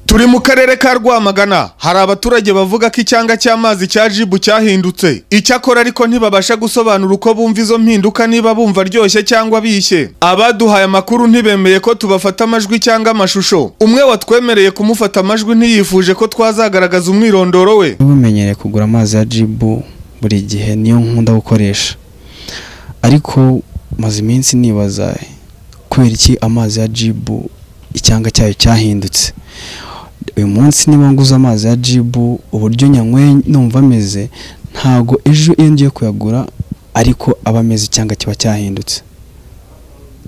turi mu karere ka rwamagana hari abaturage bavuga ko icyanga cy'amazi cya jibu cyahindutse icyakora ariko ntibabasha gusobanura uko bumva izo mpinduka niba bumva aryoshye cyangwa bishye abaduhaye amakuru ntibemeye ko tubafata amajwi cyangwa amashusho umwe watwemereye kumufata amajwi ntiyifuje ko twazagaragaza umwirondoro we n'ubumenyereye kugura amazi ya jibu buri gihe niyo nkunda gukoresha ariko maze iminsi nibaza kubera iki amazi ya jibu icyanga cyayo cyahindutse uyu munsi niba nguze amazi ya jibu uburyo nyanyweye numva ameze ntago ejo iyo ngiye kuyagura ariko aba ameze icyanga kiba cyahindutse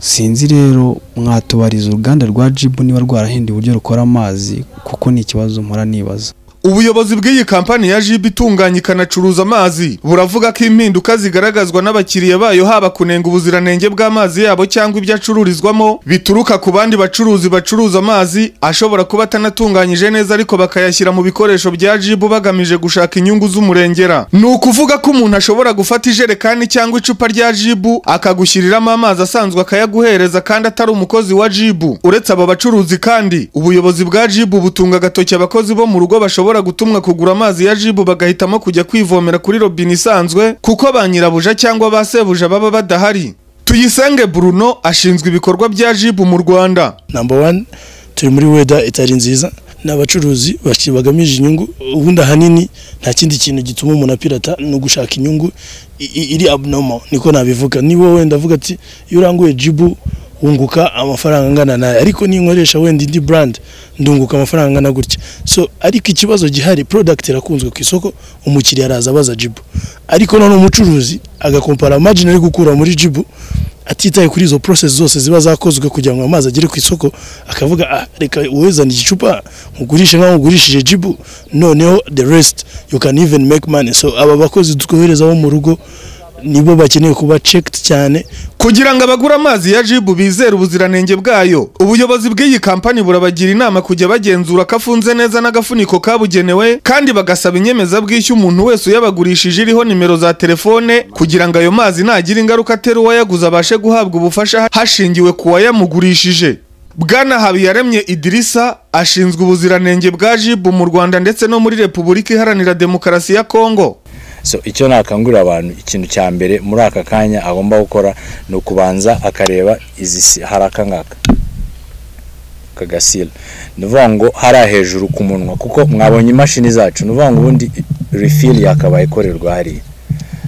sinzi rero mwatubariza uruganda rwa jibu niba rwarahinduye uburyo rukora amazi kuko ni ikibazo mpora nibaza ubuyobozi bw'iyi kampani ya jibu itunganya ikanacuruza amazi buravuga ko impinduka zigaragazwa n'abakiriya bayo haba kunenga ubuziranenge bw'amazi yabo cyangwa ibyo acururizwamo bituruka ku bandi bacuruzi bacuruza amazi ashobora kuba atanatunganyije neza ariko bakayashyira mu bikoresho bya jibu bagamije gushaka inyungu z'umurengera ni ukuvuga ko umuntu ashobora gufata ijerekani cyangwa icupa rya jibu akagushyiriramo amazi asanzwe akayaguhereza kandi atari umukozi wa jibu uretse aba bacuruzi kandi ubuyobozi bwa jibu butunga agatoki abakozi bo mu rugo bashobora bashobora gutumwa kugura amazi ya jibu bagahitamo kujya kwivomera kuri robine isanzwe kuko ba nyirabuja cyangwa ba sebuja baba badahari tuyisenge bruno ashinzwe ibikorwa bya jibu mu rwanda namba wani turi muri weda itari nziza ni abacuruzi bagamije inyungu ubundi ahanini nta kindi kintu gituma umuntu apirata ni ugushaka inyungu iri abnormal niko nabivuga niba wowe ndavuga ati iyo uranguye jibu wunguka amafaranga angana nayo ariko ninkoresha wenda indi brand ndunguka amafaranga angana gutya so ariko ikibazo gihari product irakunzwe ku isoko umukiriya araza abaza jibu ariko none umucuruzi agakompara margin ari gukura muri jibu atitaye kuri izo process zose ziba zakozwe kugira ngo amazi agere ku isoko akavuga ah, reka uwezana igicupa nkugurishe nkaho ugurishije jibu noneho the rest you can even make money so aba bakozi twohereza bo mu rugo nibo bakeneye kuba checked cyane kugira ngo abagura amazi ya jibu bizere ubuziranenge bwayo ubuyobozi bw'iyi kampani burabagira inama kujya bagenzura ko afunze neza n'agafuniko kabugenewe kandi bagasaba inyemezabwishyu umuntu wese uyabagurishije iriho nimero za telefone kugira ngo ayo mazi ntagira ingaruka atera uwayaguze abashe guhabwa ubufasha hashingiwe ku wayamugurishije bwana habiyaremye idirisa ashinzwe ubuziranenge bwa jibu mu rwanda ndetse no muri repubulika iharanira demokarasi ya kongo so icyo nakangurira abantu ikintu cya mbere muri aka kanya agomba gukora ni ukubanza akareba izi hari aka ngaka kagasira ni ukuvuga ngo hariya hejuru ku munwa kuko mwabonye imashini zacu ni ukuvuga ngo ubundi rifiri yakabaye ikorerwa hariya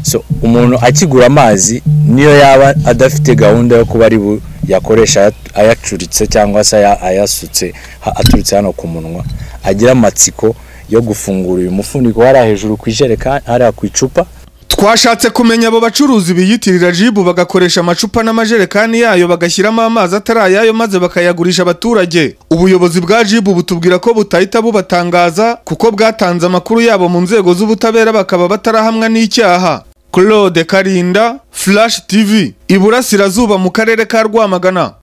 so umuntu akigura amazi niyo yaba adafite gahunda yo kuba ari bu yakoresha ayacuritse cyangwa se ayasutse aturutse hano ku munwa agira amatsiko yo gufungura uyu mufuniko hariya hejuru ku ijerekani hariya ku icupa twashatse kumenya abo bacuruzi biyitirira jibu bagakoresha amacupa n'amajerekani yayo bagashyiramo amazi atari ayayo maze bakayagurisha abaturage ubuyobozi bwa jibu butubwira ko butahita bubatangaza kuko bwatanze amakuru yabo mu nzego z'ubutabera bakaba batarahamwa n'icyaha claude karinda flash tv iburasirazuba mu karere ka rwamagana